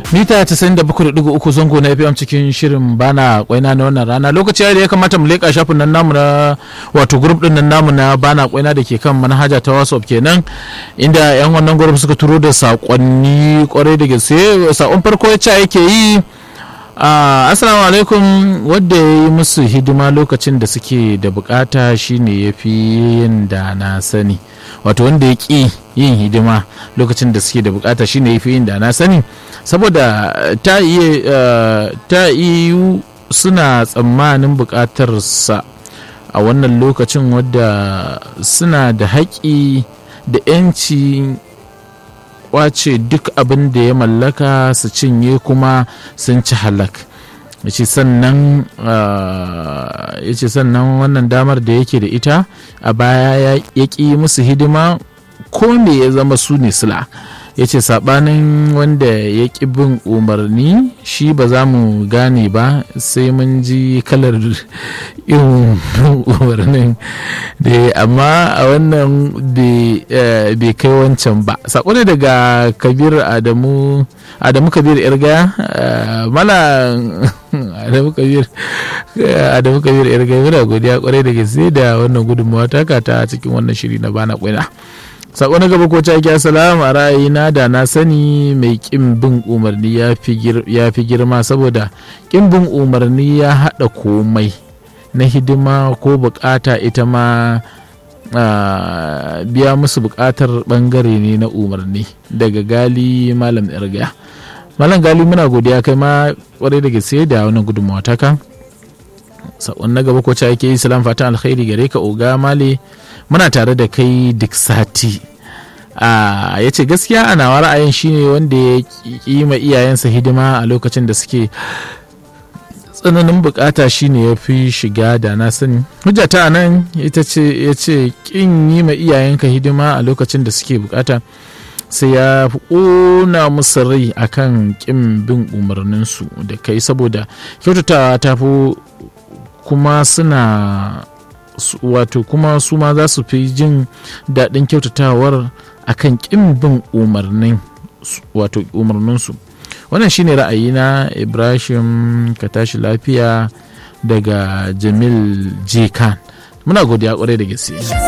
mita 97.3 zango na fm cikin shirin bana kwaina na wannan rana lokaci da ya kamata mu leƙa shafin nan namu na wato grup din nan namu na bana kwaina da ke kan manhaja ta whatsapp kenan inda yan wannan grup suka turo da sakonni kwarai da gaske sakon farko ya ce yake yi Uh, assalamu alaikum wadda ya yi musu hidima lokacin da suke da bukata shine ya fi yin da na sani wato wanda ya ƙi yin hidima lokacin da suke da bukata shine ya fi yin da na sani saboda ta iya ta iyu suna tsammanin bukatarsa a wannan lokacin wadda suna da haƙi da 'yanci kwace duk abin da ya mallaka su cinye kuma sun ci halak ya ce sannan wannan damar da yake da ita a baya ya ƙi musu hidima ko me ya zama su ne sila ya ce saɓanin wanda ya ƙi bin umarni shi ba za mu gane ba sai mun ji kalar irin umarnin da amma a wannan bai kai wancan ba sako ne daga kabir adamu adamu kabir irga mala adamu kabir adamu kabir irga muna godiya kwarai da gaske da wannan gudunmawa taka ta cikin wannan shiri na bana kwaina sako na gaba ko ta ki assalamu a ra'ayina da na sani mai kin bin umarni ya fi girma saboda kin bin umarni ya haɗa komai na hidima ko bukata ita ma biya musu bukatar bangare ne na umarni daga gali malam irgaya malam gali muna godiya kai ma kwarai da gaske da wannan gudunmawa taka sakon na gaba ko ta ake yi salam fatan alkhairi gare ka oga male muna tare da kai duk sati ya ce gaskiya a nawa ra'ayin shine wanda ya yi ma iyayensa hidima a lokacin da suke tsananin bukata shine ya fi shiga da na sani hujjata a nan ita ce ya ce kin yi ma iyayenka hidima a lokacin da suke bukata sai ya fi ƙona musu rai akan kin bin umarninsu da kai saboda kyautatawa ta fi kuma suna wato kuma su ma za su fi jin daɗin kyautatawar akan ƙin bin umarnin wato umarninsu wannan shine ra'ayina ibrahim ka tashi lafiya daga jamil j khan muna godiya kwarai da gaske